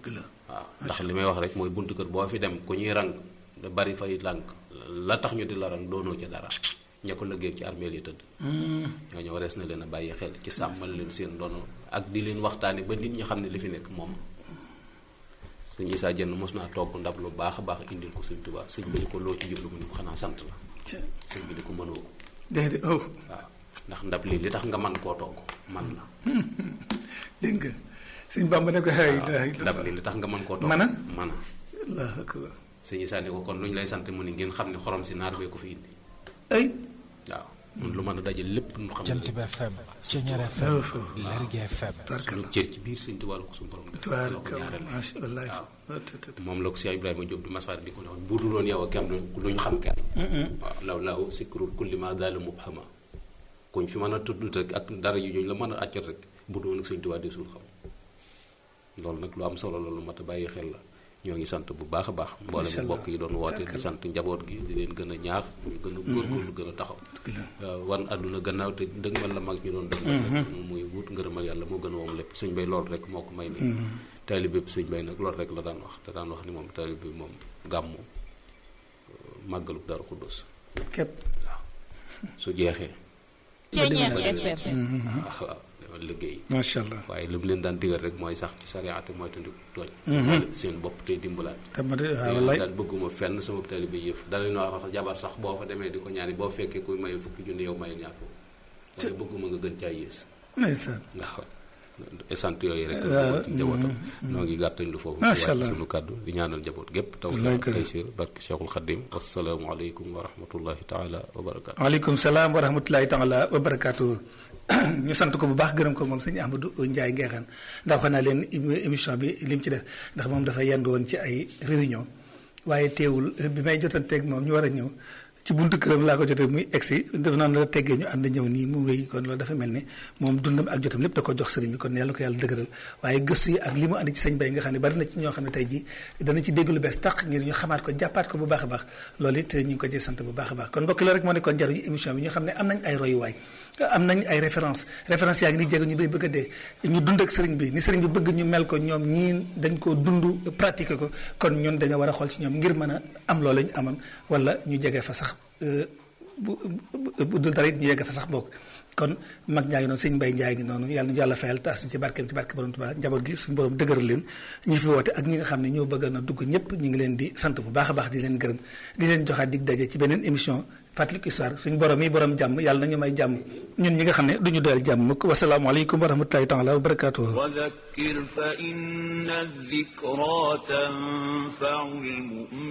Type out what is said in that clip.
dëgg la waaw ndax li may wax rek mooy buntu kër boo fi dem ku ñuy rang da bari fay lànk la tax ñu di la rang doonoo ci dara ña ko liggéey ci armeel yi tëdd ñooñu warees na leen a bàyyi xel ci sàmmal leen seen ndono ak di leen waxtaane ba nit ñi xam ne li fi nekk moom sëñ Isaa Jenn mos naa togg ndab lu baax a baax indil ko sëñ Tuubaa sëñ bi ni ko loo ci jublu mu ni ko xanaa sant la sëñ bi ni ko mënoo ko déedéet oh waaw ndax ndab lii li tax nga man koo togg man la dégg nga sëñ Bàmba ne ko hay ndab lii li tax nga man koo togg Mana? mana Allahu akbar sëñ Isaa ni ko kon lu ñu lay sant mu ni ngeen xam ne xorom si naar bee ko fi indi ay waaw mun lu mën a daje lépp nu xam Jant ne bi FM Ceñeer FM Lergui FM tubaarkalla suñu cër ci biir sëñ Tuubaa la ko suñu borom def la ko tubaarkalla ñaareel macha allah waaw tët tët moom la ko Cheikh Ibrahima Diop di masaar di ko ne woon bu dul woon yow ak kenn du ñu xam kenn waaw law laaw sikrul kulli ma daala mubhama kuñ fi mën a tudd rek ak dara yu ñu la mën a àccal rek bu dul woon ak sëñ Tuubaa di suul xam loolu nag lu am solo la lu mat a bàyyi xel la ñoo ngi sant bu baax a baax mboolem Incha allah. mbokk yi doon woote di sant njaboot gi di leen gën a ñaax ñu gën a góorgóorlu gën a taxaw waaw wan àdduna gannaaw te dëgmal la mag ñu doon doon rek muy wut ngërëmal yàlla moo gën a woom lépp sëñ bay loolu rek moo ko may ni taalibe bi sëñ bay nag loolu rek la daan wax te daan wax ni moom taalibe bi moom gàmmu màggalu Daaru Xuddus képp waaw su jeexee Ceñeer ba FM déwén waaw waaw demal liggéey macha allah waaye li mu leen daan digal rek mooy sax ci sariyaate mooy tandi tooñ seen bopp tey dimbalaat te ma de waaw waaw wallaay daal bëgguma fenn sama taalibe yëf dala ñu wax jabar sax boo fa demee di ko ñaani boo fekkee kuy maye fukki junni yow maye ñaar foofu waaye bëgguma nga gën caa yées ndeysaan ndax sant yooyu rek waaw, la ci njabootam noo ngi gàttañ lu foofu Macha ci Allah. wàcc sunu kàddu di ñaanal njaboot gépp taw Wallaay kër. taysir barke Cheikhul Khadim wasalaamu aleykum wa rahmatullahi taala wa barakaatu waaleykum salaam wa rahmatulahi taala wa barakaatu ñu sant ko bu baax gërëm ko moom sëñ Amadou Ndiaye Ngeexaan ndax wax naa leen émi- émission bi lim ci def ndax moom dafa yendu woon ci ay réunion waaye teewul bi may jotanteeg moom ñu war a ñëw ci buntu këram laa ko jotee muy egsi def naa la teggee ñu ànd ñëw nii mu wéy kon loolu dafa mel ni moom dundam ak jotam lépp da ko jox sëriñ bi kon yàlla ko yàlla dëgëral waaye gëstu yi ak li mu andi ci sëñ bay nga xam ne bari na ci ñoo xam ne tey jii dana ci dégg lu bees tax ngir ñu xamaat ko jàppaat ko bu baax a baax loolu it ñu ngi ko ci sant bu baax a baax kon mbokk la rek moo nekkoon jaruñu émission bi ñu xam ne am nañ ay royuwaay am nañ ay référence référence yaa ngi ni jéego ñu bay bëgg a dee ñu dund ak sëriñ bi ni sëriñ bi bëgg ñu mel ko ñoom ñii dañ ko dund pratiquer ko kon ñun dañoo war a xool ci ñoom ngir mën a am loolu ñu amoon wala ñu jege fa sax euh, bu bu bu dul dara it ñu yegg fa sax bokk kon mag ñaa ngi noonu sëñ Mbay Njaay ngi noonu yàlla ñu yàlla fayal taas ci barkeem ci barke borom Tuubaa njaboot gi suñu borom dëgëral leen ñi fi woote ak ñi nga xam ne ñoo bëgg na dugg ñëpp ñu ngi leen di sant bu baax a baax di leen gërëm di leen joxaat dig daje ci beneen émission fàttaliku histoire suñu borom yi borom jàmm yàlla nañu may jàmm ñun ñi nga xam ne duñu doyal jàmm mukk wasalaamaaleykum wa rahmatulahi taala wa barakaatuhu وذكر فإن الذكرى تنفع المؤمنين